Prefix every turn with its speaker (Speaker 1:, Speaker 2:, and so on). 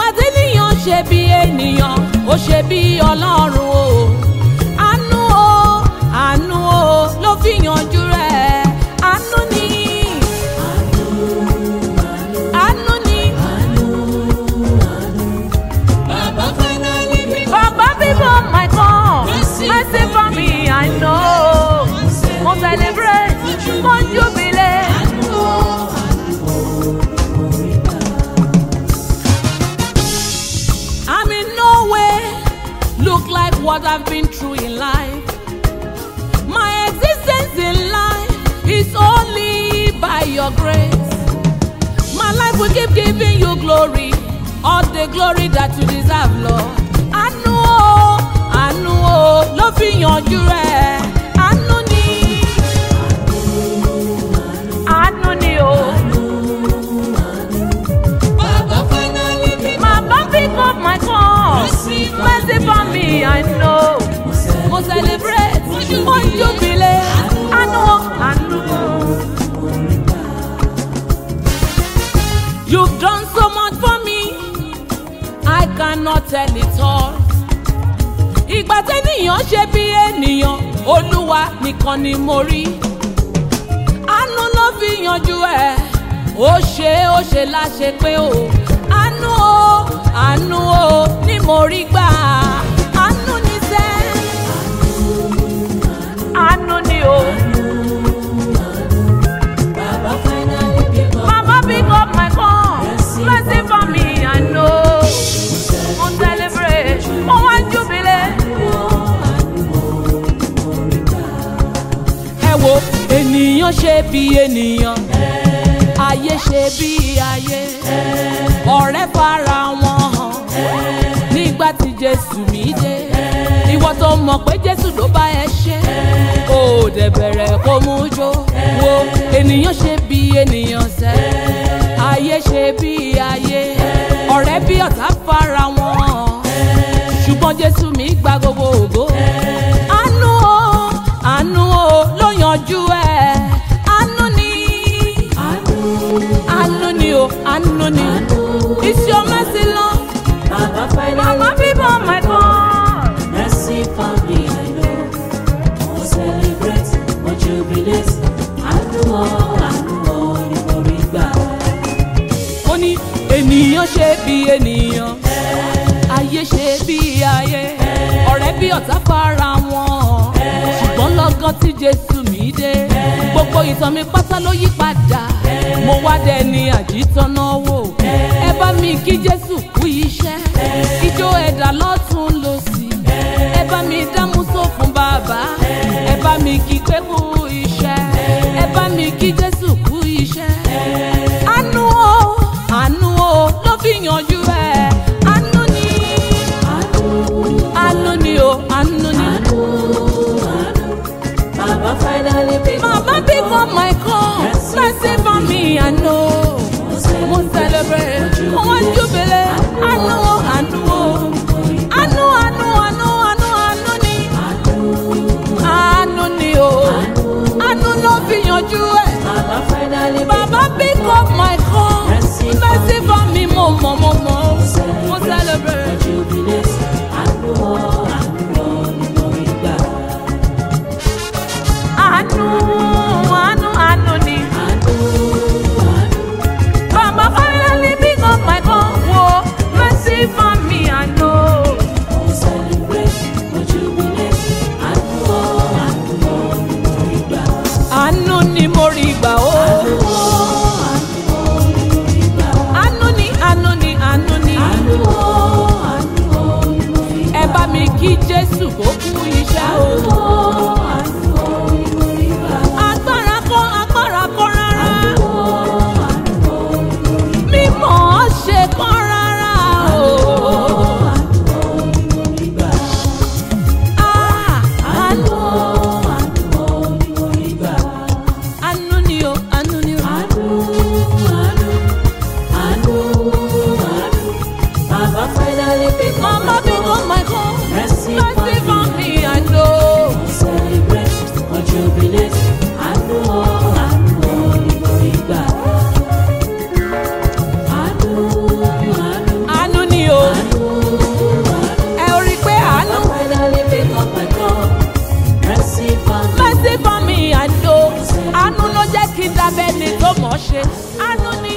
Speaker 1: tí ènìyàn ṣe bí ènìyàn ó ṣe bí ọlọ́run o àánú o àánú o ló fi yanjú rẹ̀ àánú ni àánú ni
Speaker 2: Bàbá finally bí
Speaker 1: bàbá bíbọ̀ my God mercy for me I know mo celebrate mo jubilate. I'm in no way look like what I've been through in life. My existence in life is only by your grace. My life will keep giving you glory, all the glory that you deserve, Lord. Àánú o, àánú o, ló fi yanjú rẹ̀. Àánú ni, àánú ni o.
Speaker 2: Bàbá finally bí
Speaker 1: Mama pick up my call. Mercy for me, I know. Mo celebrate, mo jubilate. Àánú o, àánú o. You've done so much for me, I cannot tell it all. Ìgbà tẹ́nìyàn ṣe bí ènìyàn, Olúwa nìkan ni mo rí. Àánú ló fi yanjú ẹ̀, ó ṣe ó ṣe láṣẹ pé o. Àánú o, àánú o, ni mo rí gbà. Àánú ni sẹ́, àánú ni o.
Speaker 2: Bàbá finally bí
Speaker 1: Mama pick up my phone. Mercy for me, I know. Mo celebrate, mo wá jubilate. Ẹ wo ènìyàn ṣe bí ènìyàn, ayé ṣe bí ayé. Ọ̀rẹ́ fara wọn hàn nígbà tí Jésù mi dé. Ìwọ tó mọ̀ pé Jésù ló bá ẹ ṣe. Kò dẹ̀ bẹ̀rẹ̀ kó mú jó. Wo ènìyàn ṣe bí ènìyàn sẹ́. Ayé ṣe bí ayé. Ọ̀rẹ́ bí ọ̀tá fara wọn hàn. Ṣùgbọ́n Jésù mi gba gbogbo ògo. Àánú o, àánú o ló yanjú ẹ̀. Àánú ni, àánú ni o, àánú ni. It's your mercy, Lord.
Speaker 2: Bàbá finally
Speaker 1: Mama people, my God.
Speaker 2: mercy for me I know. Mo celebrate, mo jubilate. Àánú o, àánú o ni mo rí gbà.
Speaker 1: ó ní ènìyàn ṣe bí ènìyàn ayé ṣe bí ayé ọ̀rẹ́ bí ọ̀tá fara wọn ṣùgbọ́n lọ́gán tí jésù mi dé gbogbo ìtàn mi pátá ló yí padà mo wá dẹni àjítọ́nà wò ẹ bá mi kí jésù kú iṣẹ́ ijó ẹ̀dá lọ́tún lọ́sì ẹ bá mi dámúsó fún bàbá ẹ bá mi kí pé kú iṣẹ́ ẹ bá mi kí jésù kú iṣẹ́ àánú o àánú o ló fi yanjú ẹ àánú ni àánú ni o àánú ni.
Speaker 2: Bàbá finally bí
Speaker 1: Mama pick up my call mercy for me I know mo celebrate mo wá jubilate àánú o àánú o àánú àánú àánú àánú àánú ni àánú ni o kí dábẹ́ni tó mọ̀ ọ́ ṣe àánú ni